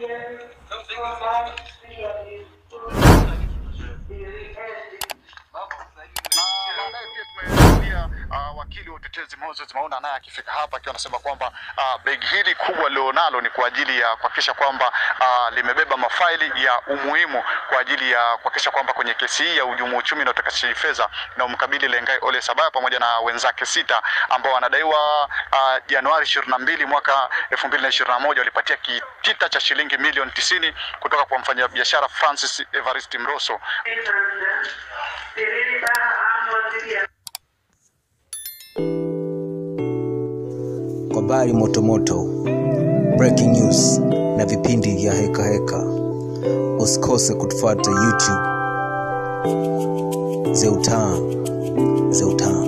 na baadaye pia tumeshuhudia uh, wakili wa utetezi Moses Mauna naye akifika hapa akiwa anasema kwamba uh, begi hili kubwa lilionalo ni kwa ajili ya kuhakikisha kwamba uh, limebeba mafaili ya umuhimu kwa ajili ya kuhakikisha kwamba kwenye kesi hii ya uhujumu uchumi na utakatishaji fedha na umkabili Lengai Ole Sabaya pamoja na wenzake sita ambao wanadaiwa uh, Januari 22 mwaka 2021 walipatia kitita cha shilingi milioni 90 kutoka kwa mfanyabiashara Francis Evarist Mroso kwa habari motomoto breaking news na vipindi vya heka heka usikose kutufuata youtube zeutan zeutan